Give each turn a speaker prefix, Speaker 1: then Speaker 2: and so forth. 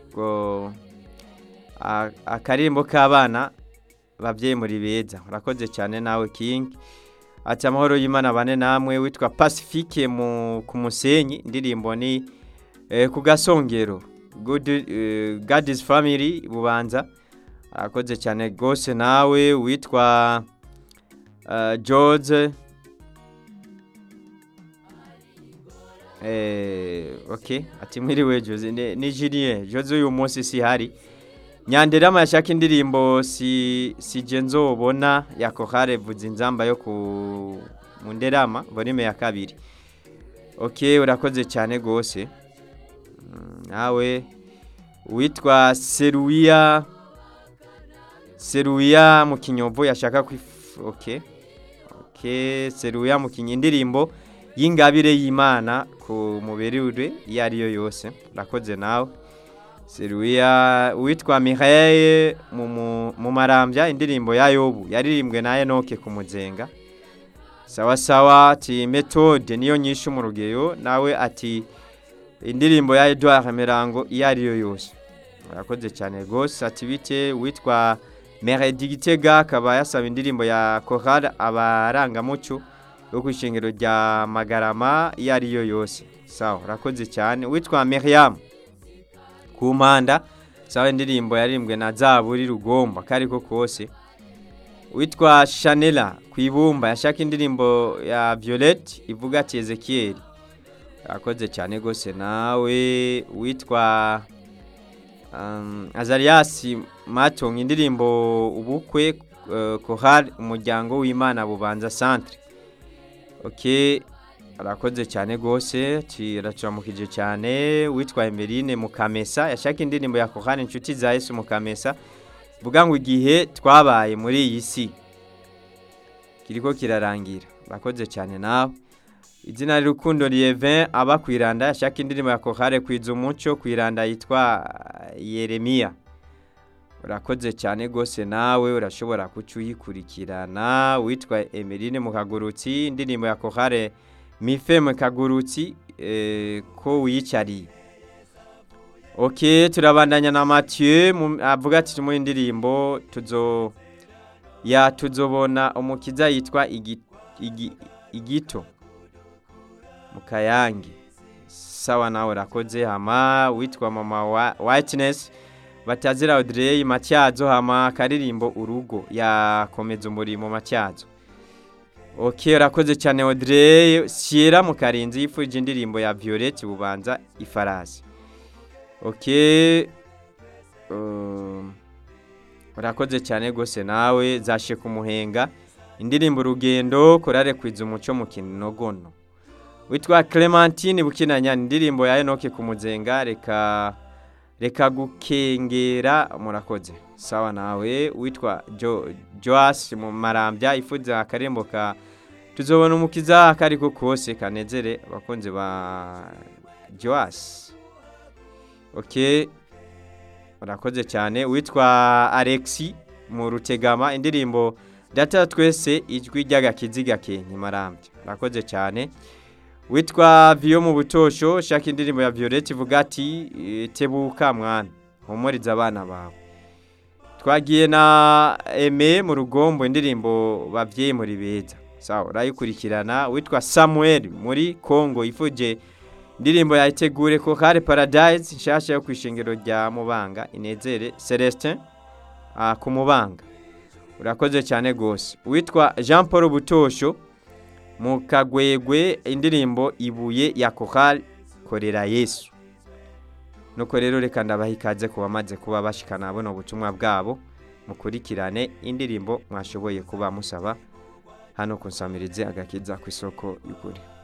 Speaker 1: ubwo akarimbo k'abana babyeyi muri beza urakoze cyane nawe kingi ati amahoro y'imana bane namwe witwa pacifique ku musenyi indirimbo ni ku gasongero gadizi famili bubanza arakoze cyane rwose nawe witwa george oke ati mwiriwe joze ni jiriye joze uyu munsi si hari nyandera amashaka indirimbo si genzo ubona ya kohare vuze inzamba yo ku munderama volume ya kabiri oke urakoze cyane rwose nawe witwa seruwiya seruwiya mu kinyovu yashaka oke oke seruwiya mu kinyovu indirimbo y'ingabire y'imana ku muberure iyo ariyo yose urakoze nawe seruwiya witwa miheye mu marambya indirimbo ya yobu yaririmbwe na enoke ku muzenga sawa sawa ati metode niyo nyinshi mu rugeyo nawe ati indirimbo ya eduard mirango iyo ariyo yose urakoze cyane rwose ati bike witwa meredi gitega akaba yasaba indirimbo ya kohara abarangamuco yo ku ishingiro rya magarama iyo ariyo yose sawa urakoze cyane witwa miriam ku mpanda sawa indirimbo yaririmbwe na zaburi rugomba ko ariko kose witwa shanela ku ibumba yashaka indirimbo ya violette ivuga ati ezekiyeri urakoze cyane rwose nawe witwa azariyasi matunga indirimbo ubukwe kohari umuryango w'imana bubanza santire oke arakoze cyane rwose turamukije cyane witwa emerine mukamesa yashaka indirimbo ya kohani inshuti za yesu mukamesa vuga ngo igihe twabaye muri iyi si kiriko kirarangira urakoze cyane nawe izina rukundo riyeve aba ku iranda yashaka indirimbo ya kohare kwiza umuco ku iranda yitwa yeremiya urakoze cyane rwose nawe urashobora kucyuyikurikirana witwa emerine mukagurutsi indirimbo ya kohare mifeme kagurutsi ko wiyicariye oke turabandanya na matiyu avuga ati mu indirimbo tuzo ya tuzobona umukiza yitwa igito mu kayange sawa nawe urakoze hama witwa mama wa wayitinesi batazira odireye matyazo hama akaririmbo urugo yakomeza umurimo matyazo oke urakoze cyane odireye siyera mu karinzi yifuje indirimbo ya violette bubanza ifarasi oke urakoze cyane rwose nawe zashe kumuhenga indirimbo urugendo korare kwiza umuco mu kinogono witwa clementine bukinanya indirimbo ya enoke ku muzenga reka reka gukengera murakoze sawa nawe witwa joasi mu marambya ifuza akarembo ka tuzobona umukiza akariko kose kanezere abakunzi ba joasi oke murakoze cyane witwa alexi mu rutegama indirimbo data twese ijwi ry'agakiziga ke ntimarambya murakoze cyane witwa viyo mu butosho shaka indirimbo ya violette ivuga ati tebuka mwana humuriza abana bawe twagiye na eme mu rugombo indirimbo babyeyi muri beza sawa urayikurikirana witwa samuel muri congo ifuje indirimbo ya itegure ko kare paradise nshyashya yo ku ishingiro rya mubanga inezere celestin ku mubanga urakoze cyane rwose witwa jean paul butosho mu kagwegwe indirimbo ibuye ya kohari korera yesu nuko rero reka ndabaha ikaze ku bamaze kuba bashikana buno butumwa bwabo mukurikirane indirimbo mwashoboye kuba musaba hano kusamirize agakiza ku isoko y'ukuri